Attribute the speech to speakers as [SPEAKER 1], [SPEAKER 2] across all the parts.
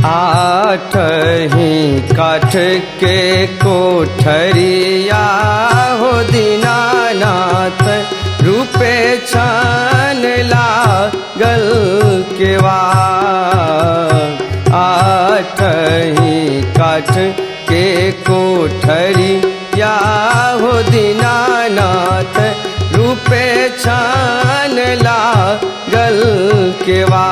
[SPEAKER 1] आठ ही काठ के कोठरिया हो दीनानाथ रूपे छान लागल केवा आठ ही काठ के कोठरिया हो दीनानाथ रूपे छान लागल केवा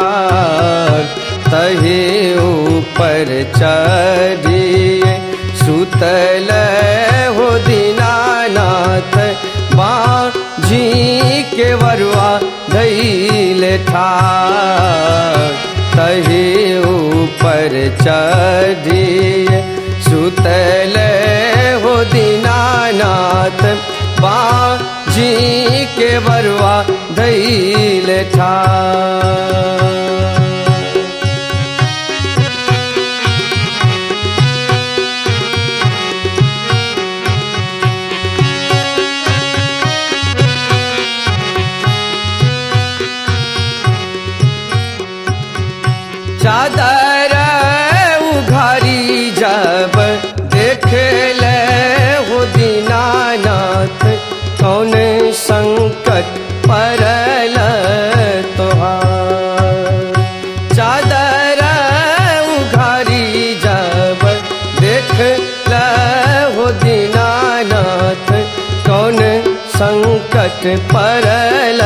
[SPEAKER 1] तहे ऊपर चढ़िए सुतल हो दीनानाथ बाँझी के वरुआ धैल ठार तहे ऊपर चढ़िए सुतल हो दीनानाथ बाँझी के वरुआ धैल ठार चादर उघारी जब देख ले हो दीनानाथ कौन संकट परल तोहार चादर उघारी जब देख ले हो दीनानाथ कौन संकट परल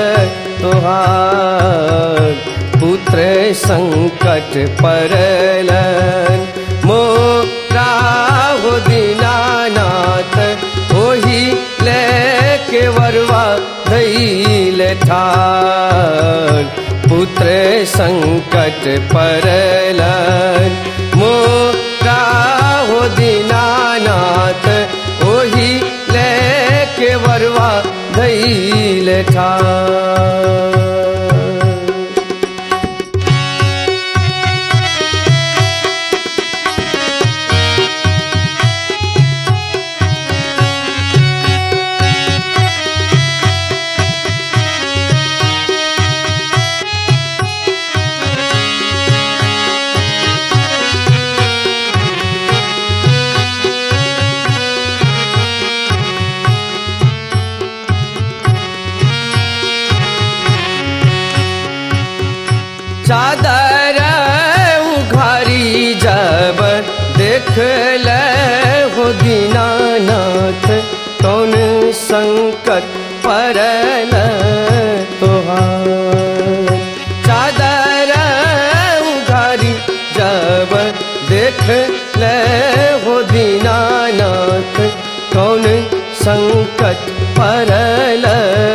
[SPEAKER 1] तोहार पुत्र संकट परलन मोरा हो दीनानाथ ओही लेके वरवा धैल ठार पुत्र संकट परलन मोरा हो दीनानाथ ओही लेके वरवा धैल ठार चादर उघारी जब देख ले हो दीनानाथ कौन संकट परल तोहार चादर उघारी जब देख ले हो दीनानाथ कौन संकट परल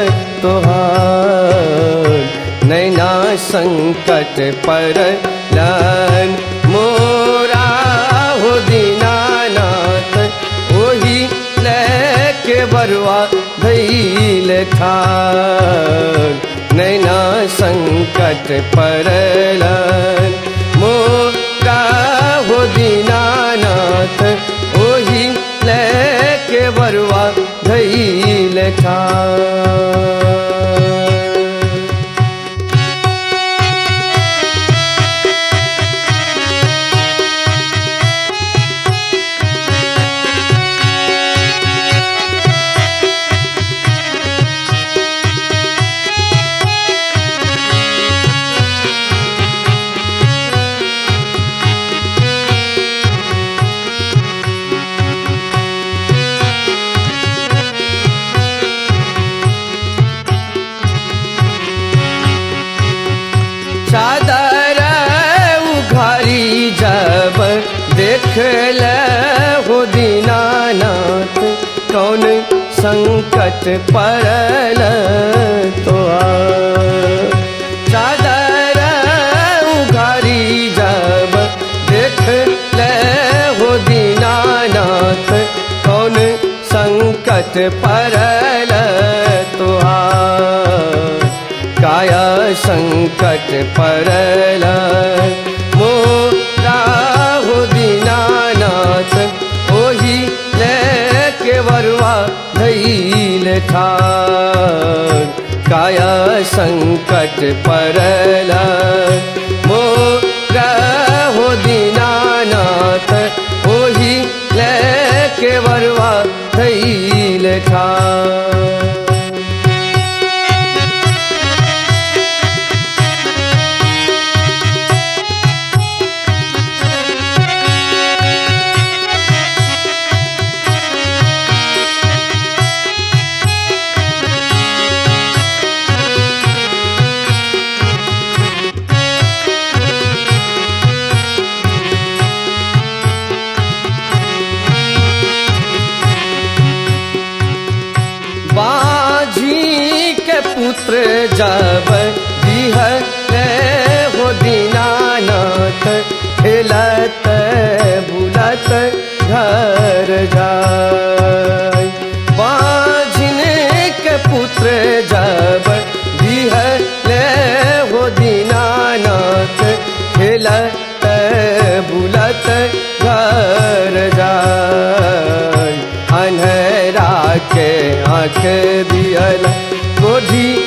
[SPEAKER 1] तोहार नैना संकट परलन मोरा हो दीनानाथ ओही लेके बरुआ धैल ठार नैना संकट परलन मोरा हो दीनानाथ ओही लेके बरुआ धैल ठार चादर उघारी जब देख ले हो दीनानाथ कौन संकट परल तो चादर उघारी जब देख ले हो दीनानाथ कौन संकट परल तुहार काया संकट परल मोरा हो दीनानाथ ओही लेके वरुआ धैल ठार काया संकट परल मोरा जब दिहले हो दीनानाथ खेलत बुलत घर जाय बाझिन के पुत्र जब दिहले हो दीनानाथ खेलत बुलत घर जाय अन्हरा के आँख दियल गोधी